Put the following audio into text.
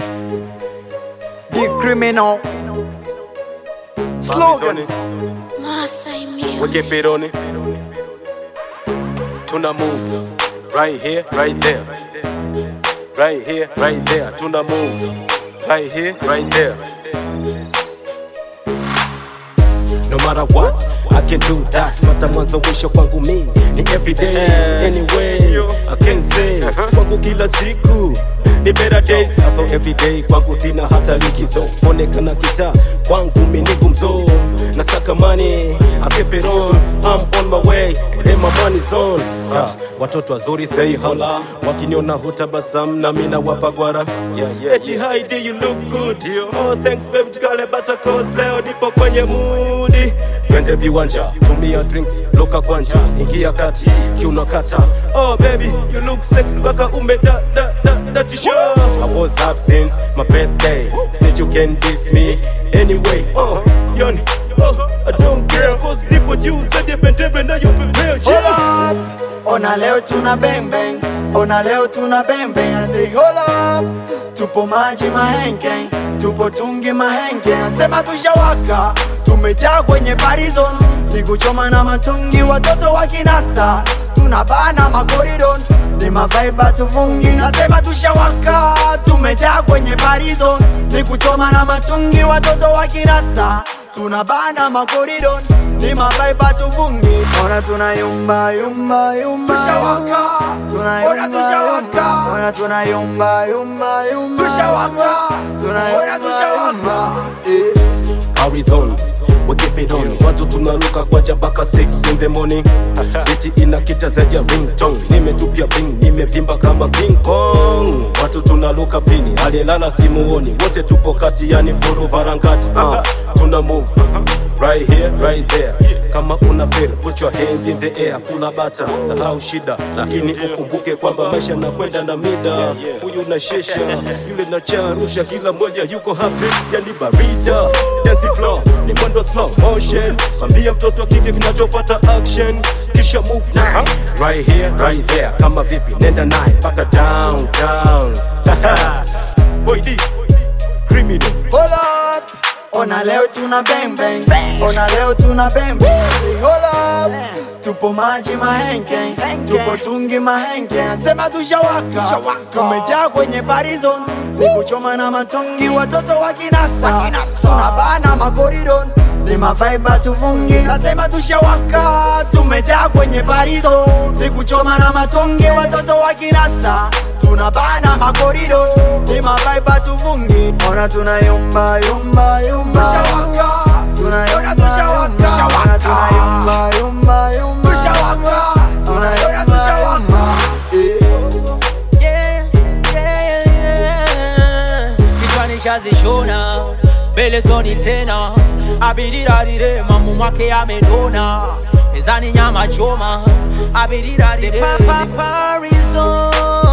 The criminal. Slogan. Masai We Music. get bit on it. Tuna move. Right here, right there. Right here, right there. Tuna move. Right here, right there. No matter what, I can do that. Mata mwanzo mwisho kwangu mi ni everyday. Anyway, I can say kwangu kila siku ni better days. So everyday kwangu sina hata likizo. Onekana kita kwangu mi ni gumzo. Nasaka money, I keep it on. I'm on my way, and my money's on. Yeah. Watoto wazuri say hola, wakiniona hutabasam na mi nawapa gwara. Yeah, yeah, Eti Heidi you look good. Oh thanks baby, tukale bata cause leo nipo kwenye moodi. Twende viwanja, tumia drinks, loka kwanja, ingia kati, kiuno kata. Oh baby, you look sexy mpaka ume da da da da t-shirt. I was up since my birthday. Snitch you can diss me anyway. Oh, yoni. Oh, I don't care cause nipo juu zaidi ya bendera na you prepare. Yeah. Ona leo tuna bang bang. Ona leo tuna bang bang. I say hold up. Tupo maji mahenge. Tupo tungi mahenge. Nasema tushawaka. Tumejaa kwenye barizon. Ni kuchoma na matungi watoto wa kinasa. Tunabana makoridon. Ni mavaiba tufungi. Nasema tushawaka. Tumejaa kwenye barizon. Ni kuchoma na matungi watoto wa kinasa. Tunabana makoridon. Ni mavaiba tufungi. Ona tunayumba yumba yumba. Tushawaka. Tunayumba tushawaka. Ona tunayumba yumba yumba. Tushawaka. Tunayumba tushawaka. Eh. Arizona we keep it on watu tunaruka kwa jabaka 6 in the morning iti inakita zaidi ya ringtone nimetupia bing nimevimba kama king kong watu tunaruka pini aliyelala simuoni wote tupo kati yani furu varangati uh, tuna move right here right there kama una feel put your hand in the air kula bata sahau shida lakini ukumbuke kwamba maisha nakwenda na mida huyu na shesha yule na charusha kila mmoja yuko happy yani barida dance floor ni mwendo slow motion ambia mtoto wa kike kinachofuata action kisha move now right here right there kama vipi nenda naye mpaka down down boy D criminal Hold up. Ona leo tuna bang bang. Ona leo tuna bang bang. Say, Hold up. Tupo maji mahenge. Tupo tungi mahenge. Nasema tushawaka. Tumejaa kwenye barizon. Ni kuchoma na matongi watoto wa kinasa. Tunabana makoridon. Ni mavaiba tufungi. Nasema tushawaka. Tumejaa kwenye barizon. Ni kuchoma na matongi watoto wa kinasa. Tunabana makorido ni mavaiba tuvungi ona tunayumba yumba yumba tushawaka tunayumba tushawaka ona tunayumba yumba yumba tushawaka tunayumba tushawaka Yeah, yeah, yeah. kichwani shazishona mbele zoni tena abiriradire mamu mwake amenona mezani nyama choma abiriradire Parizon